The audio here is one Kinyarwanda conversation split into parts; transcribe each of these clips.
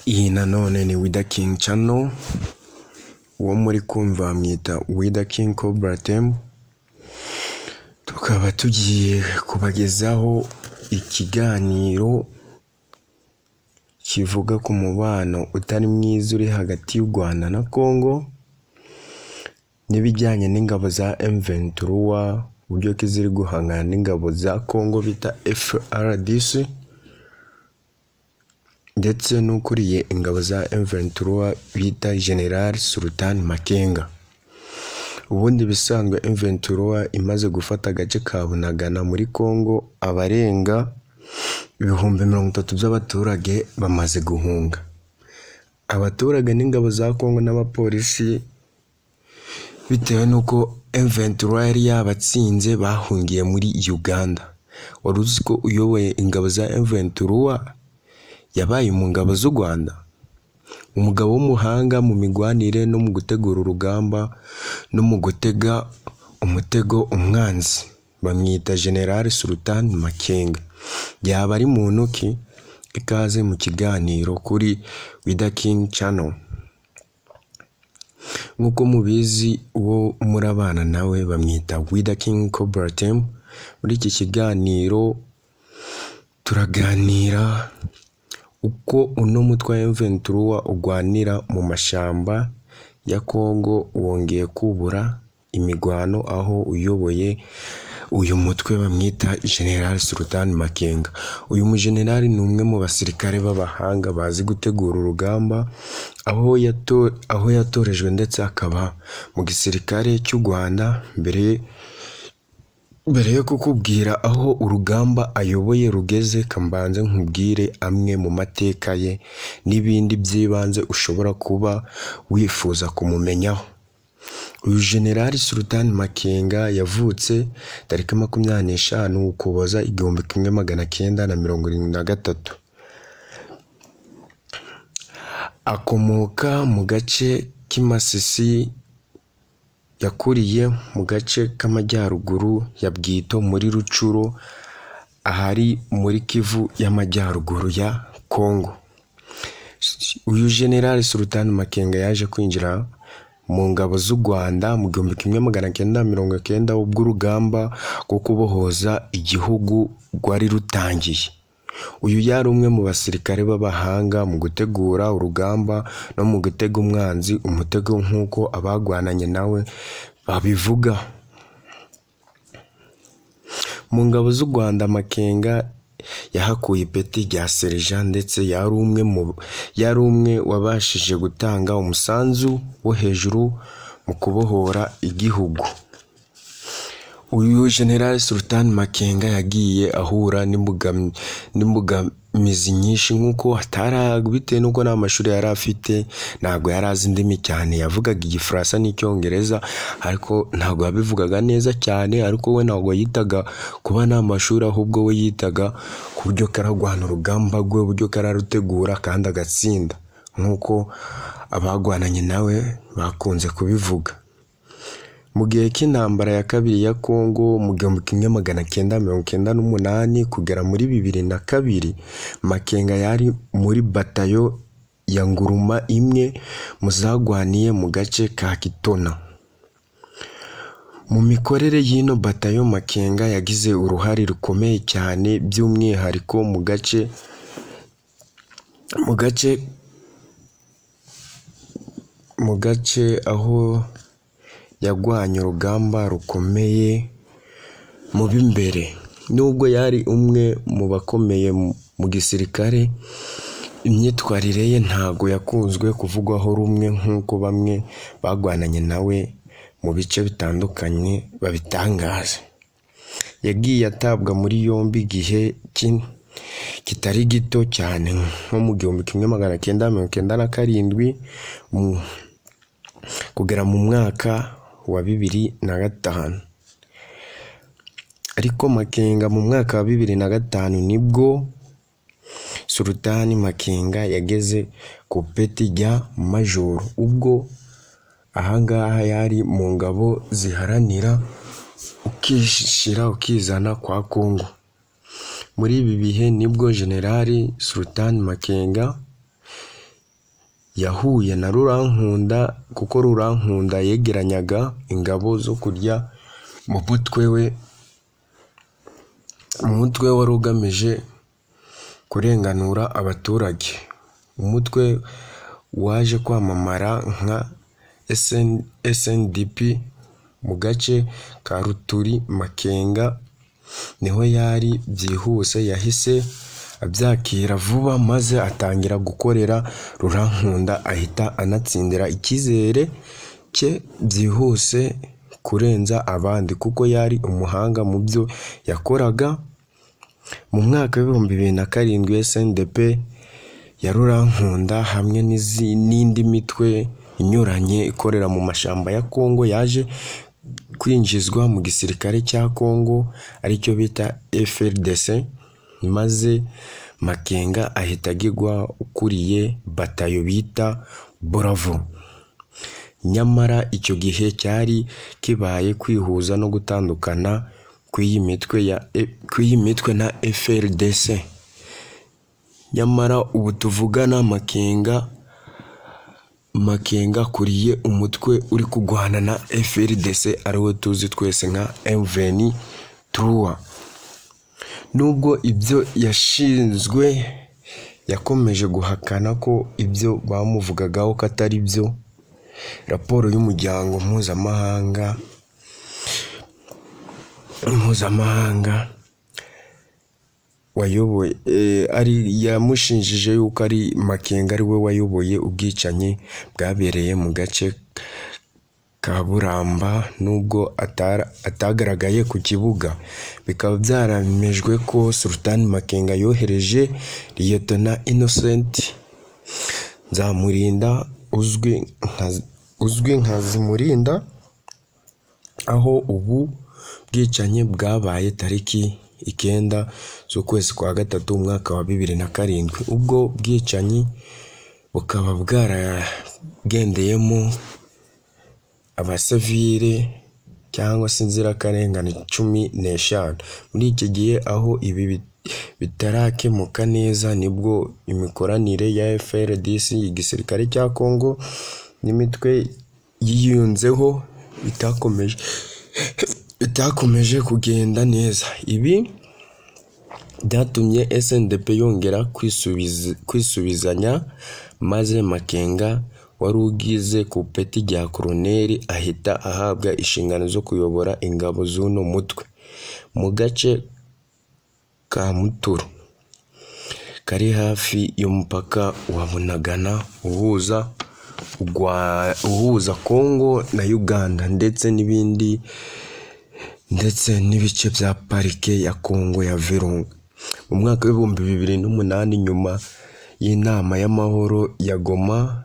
Iyi nanone ni Wida King Channel, uwo muri kumva bamwita Wida King Cobra Team, tukaba tugiye kubagezaho ikiganiro kivuga ku mubano utari mwiza uri hagati y'u Rwanda na Congo, n'ibijyanye n'ingabo za M23, uburyo ki ziri guhangana n'ingabo za Congo bita FARDC, ndetse n'ukuriye ingabo za M23 bita General Sultan Makenga. Ubundi bisanzwe M23 imaze gufata agace ka Bunagana muri Congo, abarenga ibihumbi mirongo itatu by'abaturage bamaze guhunga. Abaturage n'ingabo za Congo n'abapolisi bitewe n'uko M23 yari yabatsinze bahungiye muri Uganda. Wari uzi ko uyoboye ingabo za M23 yabaye mu ngabo z'u Rwanda? Umugabo w'umuhanga mu migwanire no mu gutegura urugamba no mu gutega umutego umwanzi. Bamwita General Sultan Makenga. Yaba ari muntu ki? Ikaze mu kiganiro kuri Wida King Channel. Nk'uko mubizi uwo murabana nawe bamwita Wida King Cobra Team. Muri iki kiganiro turaganira uko uno mutwe wa M23 urwanira mu mashamba ya Kongo wongeye kubura imigwano aho uyoboye uyu mutwe bamwita General Sultan Makenga. Uyu mujenerali ni umwe mu basirikare b'abahanga bazi gutegura urugamba, aho yato- aho yatorejwe ndetse akaba mu gisirikare cy'u Rwanda mbere mbere yo kukubwira aho urugamba ayoboye rugeze kambanze nkubwire amwe mu mateka ye n'ibindi by'ibanze ushobora kuba wifuza kumumenyaho uyu generali Sultan Makenga yavutse tariki makumyabiri n'eshanu ukuboza igihumbi kimwe magana cyenda na mirongo irindwi na gatatu akomoka mu gace k'i Masisi yakuriye mu gace k'amajyaruguru ya Bwito muri Rucuro ahari muri Kivu y'amajyaruguru ya Kongo uyu generali Sultan Makenga yaje kwinjira mu ngabo z'u Rwanda mu gihumbi kimwe magana cyenda mirongo cyenda ubw'urugamba rwo kubohoza igihugu rwari rutangiye uyu yari umwe mu basirikare b'abahanga mu gutegura urugamba no mu gutega umwanzi umutego nk'uko abagwananye nawe babivuga mu ngabo z'u Rwanda Makenga yahakuye ipeti rya Serija ndetse yari umwe mu yari umwe wabashije gutanga umusanzu wo hejuru mu kubohora igihugu uyu General Sultan Makenga yagiye ahura n'imbogam- n'imbogamizi nyinshi nk'uko atari bitewe n'uko nta mashuri yari afite ntabwo yari azi indimi cyane yavugaga igifaransa n'icyongereza ariko ntabwo yabivugaga neza cyane ariko we ntabwo yitaga kuba nta mashuri ahubwo we yitaga ku buryo kararwana urugamba rwe uburyo kararutegura kandi agatsinda nk'uko abagwananye nawe bakunze kubivuga mu gihe cy'intambara ya kabiri ya Kongo mu gihumbi kimwe magana cyenda mirongo cyenda n'umunani kugera muri bibiri na kabiri Makenga yari muri batayo ya Nguruma imwe mu zarwaniye mu gace ka Kitona mu mikorere y'ino batayo Makenga yagize uruhare rukomeye cyane by'umwihariko mu gace mu gace mu gace aho yarwanye urugamba rukomeye mu b'imbere nubwo yari umwe mu bakomeye mu- mu gisirikare imyitwarire ye ntago yakunzwe kuvugwaho rumwe nk'uko bamwe bagwananye nawe mu bice bitandukanye babitangaza yagiye atabwa muri yombi igihe kin- kitari gito cyane nko mu gihumbi kimwe magana cyenda mirongo cyenda na karindwi mu- kugera mu mwaka wa bibiri na gatanu ariko Makenga mu mwaka wa bibiri na gatanu nibwo Sultani Makenga yageze ku peti rya majoro ubwo ahangaha yari mu ngabo ziharanira ukishyira ukizana kwa Kongo muri ibi bihe nibwo Generali Sultan Makenga yahuye na rurankunda kuko rurankunda yegeranyaga ingabo zo kurya mu mutwe we umutwe wari ugamije kurenganura abaturage umutwe waje kwamamara nka SNDP mu gace ka ruturi makenga niho yari byihuse yahise abyakira vuba maze atangira gukorera rurankunda ahita anatsindira icyizere cye byihuse kurenza abandi kuko yari umuhanga mu byo yakoraga mu mwaka w'ibihumbi bibiri na karindwi SNDP ya rurankunda hamwe n'izi- n'indi mitwe inyuranye ikorera mu mashyamba ya Kongo yaje kwinjizwa mu gisirikare cya Kongo aricyo bita FRDC maze Makenga ahita agigwa ukuriye batayo bita Bravo nyamara icyo gihe cyari kibaye kwihuza no gutandukana kw'iyi mitwe ya kw'iyi mitwe na FRDC nyamara ubu tuvugana Makenga Makenga akuriye umutwe uri kurwana na FRDC ariwo tuzi twese nka M23 nubwo ibyo yashinzwe yakomeje guhakana ko ibyo bamuvugagaho ko atari byo raporo y'umuryango mpuzamahanga mpuzamahanga wayoboye eh, ari yamushinjije yuko ari Makenga ari we wayoboye ubwicanyi bwabereye mu gace ka Buramba nubwo atara, atagaragaye ku kibuga bikaba byaramejwe ko Sultan Makenga yohereje Liyetona Innocent Nzamurinda uzwi nka uzwi nka Zimurinda aho ubu bwicanyi bwabaye tariki icyenda z'ukwezi kwa gatatu umwaka wa bibiri na karindwi ubwo bwicanyi bukaba bwaragendeyemo abasivile cyangwa se inzirakarengane cumi n'eshanu muri iki gihe aho ibi bit- bitarakemuka neza nibwo imikoranire ya FRDC igisirikare cya Kongo n'imitwe yiyunzeho itakomeje itakomeje kugenda neza ibi byatumye SNDP yongera kwisubiza- kwisubizanya maze Makenga wari ugize ku peti rya koroneri ahita ahabwa inshingano zo kuyobora ingabo z'uno mutwe mu gace ka Muturu kari hafi y'umupaka wa Bunagana uhuza Ugwa- uhuza Kongo na Uganda ndetse n'ibindi ndetse n'ibice bya parike ya Kongo ya Virunga mu mwaka w'ibihumbi bibiri n'umunani nyuma y'inama y'amahoro ya Goma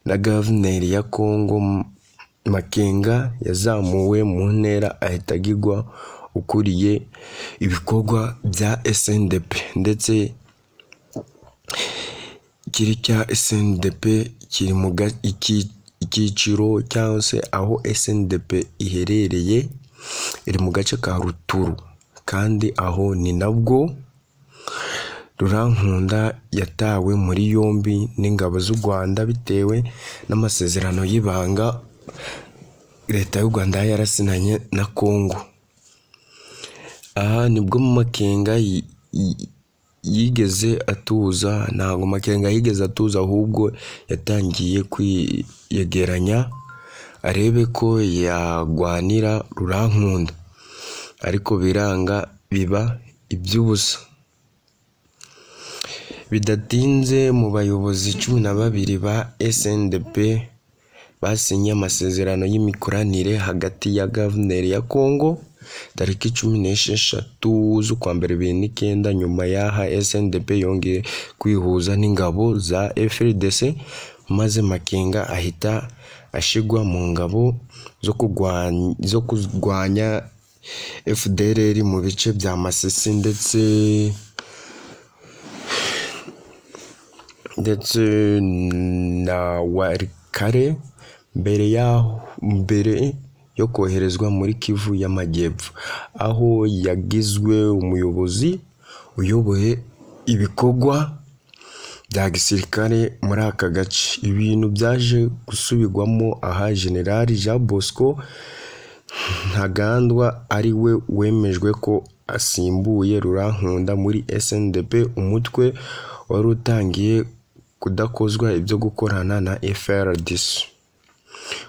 na guverineri ya Kongo M- Makenga yazamuwe mu ntera ahita agigwa ukuriye ibikorwa bya SNDP ndetse kiri cya SNDP kiri mu ga- iki- icyiciro cyangwa se aho SNDP iherereye iri mu gace ka Ruturu kandi aho ni nabwo Rurankunda yatawe muri yombi n'ingabo z'u Rwanda bitewe n'amasezerano y'ibanga leta y'u Rwanda yari yarasinanye na Kongo aha nibwo Makenga yi- yi- yigeze atuza ntabwo Makenga yigeze atuza ahubwo yatangiye kwiyegeranya arebe ko yarwanira rurankunda ariko biranga biba iby'ubusa bidatinze mu bayobozi cumi na babiri ba SNDP basinye amasezerano y'imikoranire hagati ya guverineri ya Kongo tariki cumi n'esheshatu z'ukwa mbere bibiri n'icyenda nyuma y'aha SNDP yongeye kwihuza n'ingabo za FRDC maze Makenga ahita ashigwa mu ngabo zo kurwanya zo kurwanya FDLR mu bice bya Masisi ndetse ndetse na warikare mbere yaho mbere yo koherezwa muri Kivu y'Amajyepfo aho yagizwe umuyobozi uyoboye ibikorwa bya gisirikare muri aka gace ibintu byaje gusubirwamo aha generali jean bosco ntagandwa ari we wemejwe ko asimbuye rurankunda muri sndp umutwe wari utangiye kudakozwa ibyo gukorana na frdc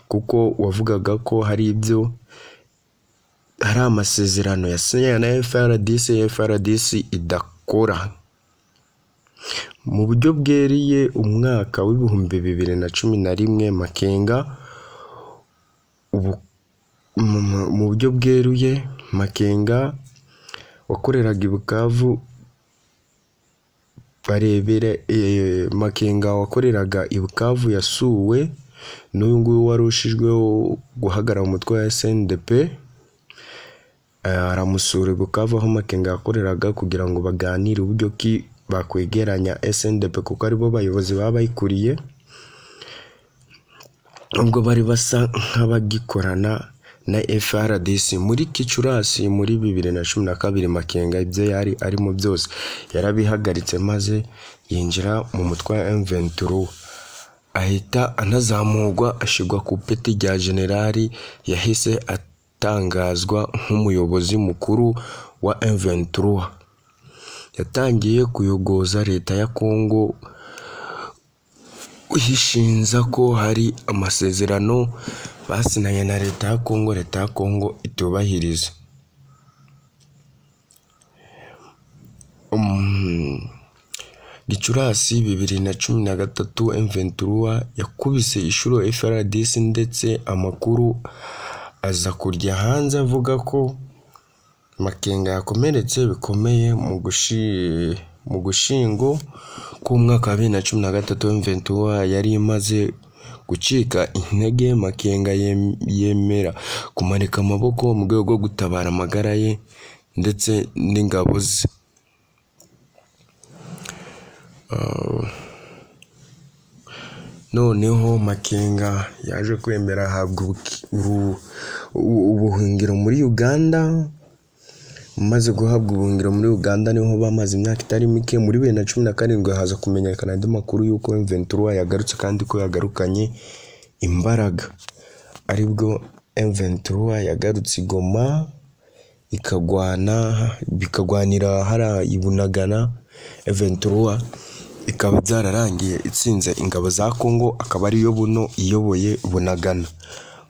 kuko wavugaga ko hari ibyo hari amasezerano yasinyanye na frdc frdc idakora mu buryo bweriye umwaka w'ibihumbi bibiri na cumi na rimwe makenga mu buryo bweruye makenga wakoreraga i bukavu barebera makenga wakoreraga i bukavu yasuwe n'uyu nguyu wari ushijweho guhagarara umutwe wa snDP aramusura i bukavu aho makenga yakoreraga kugira ngo baganire uburyo ki bakwegeranya SNDP kuko aribo bayobozi baba bayikuriye ubwo bari basa nk'abagikorana na FRDC muri Gicurasi muri bibiri na cumi na kabiri Makenga ibyo yari arimo byose yarabihagaritse maze yinjira mu mutwe wa M23 ahita anazamurwa ashigwa ku peti rya generali yahise atangazwa nk'umuyobozi mukuru wa M23 yatangiye kuyogoza leta ya kongo yishinza ko hari amasezerano basinanye na leta ya kongo leta ya kongo itubahiriza gicurasi bibiri na cumi na gatatu emventura yakubise inshuro frdc ndetse amakuru aza kurya hanze avuga ko makenga yakomeretse bikomeye mu gushingo k'umwaka wa bibiri na cumi na gatatu w'imventura yari imaze gucika intege makenga yemera kumanika amaboko mu rwego rwo gutabara amagara ye ndetse n'ingabo ze noneho makenga yaje kwemera ahabwa ubuhungiro muri uganda umaze guhabwa ubuhungiro muri uganda niho bamaze imyaka itari mike muri bibiri na cumi na karindwi haza kumenyekana andi makuru y'uko mventura yagarutse kandi ko yagarukanye imbaraga aribwo mventura yagarutse i goma ikagwana bikagwanira hariya i bunagana mventura ikaba byararangiye itsinze ingabo za kongo akaba ariyo buno iyoboye bunagana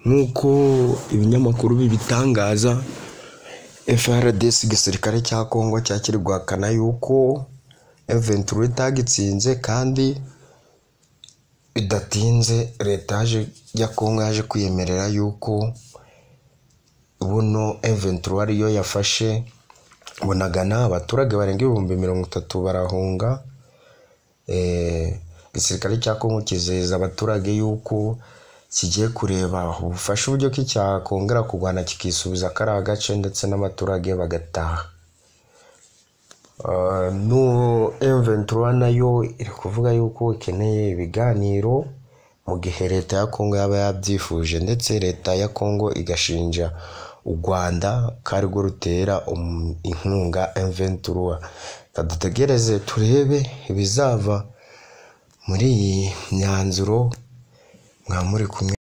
nk'uko ibinyamakuru bibitangaza FRDC igisirikare cya Kongo cyakiri guhakana yuko M23 itagitsinze kandi bidatinze leta ya Kongo yaje kwiyemerera yuko buno M23 ariyo yafashe bunagana abaturage barenga ibihumbi mirongo itatu barahunga igisirikare cya Kongo kizeza abaturage yuko kigiye kureba ubufasha uburyo ki cyakongera kurwana kikisubiza kariya gace ndetse n'abaturage bagataha no M23 nayo iri kuvuga yuko ikeneye ibiganiro mu gihe leta ya Kongo yaba yabyifuje ndetse leta ya Kongo igashinja u Rwanda ko arirwo rutera inkunga M23 dutegereze turebe ibizava muri iyi myanzuro mwamuri kumwe